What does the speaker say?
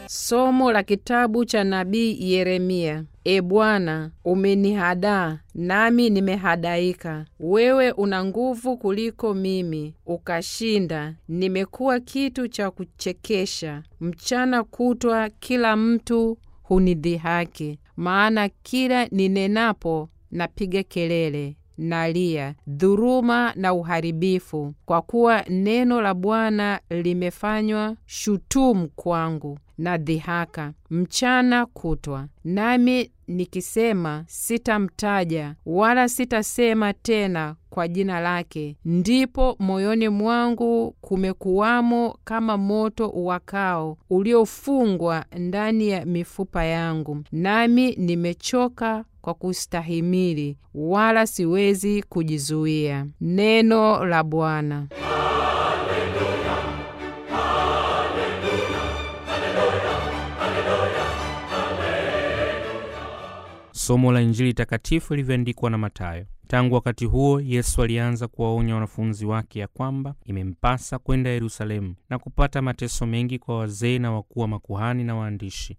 Somo la kitabu cha nabii Yeremia. E Bwana, umenihadaa nami nimehadaika. Wewe una nguvu kuliko mimi, ukashinda. Nimekuwa kitu cha kuchekesha, mchana kutwa kila mtu hunidhihaki. Maana kila ninenapo napiga kelele nalia dhuruma na uharibifu, kwa kuwa neno la Bwana limefanywa shutumu kwangu na dhihaka mchana kutwa. Nami nikisema sitamtaja wala sitasema tena kwa jina lake, ndipo moyoni mwangu kumekuwamo kama moto uwakao uliofungwa ndani ya mifupa yangu, nami nimechoka kwa kustahimili, wala siwezi kujizuia. Neno la Bwana. Somo la Injili takatifu ilivyoandikwa na Mathayo. Tangu wakati huo Yesu alianza kuwaonya wanafunzi wake ya kwamba imempasa kwenda Yerusalemu na kupata mateso mengi kwa wazee na wakuu wa makuhani na waandishi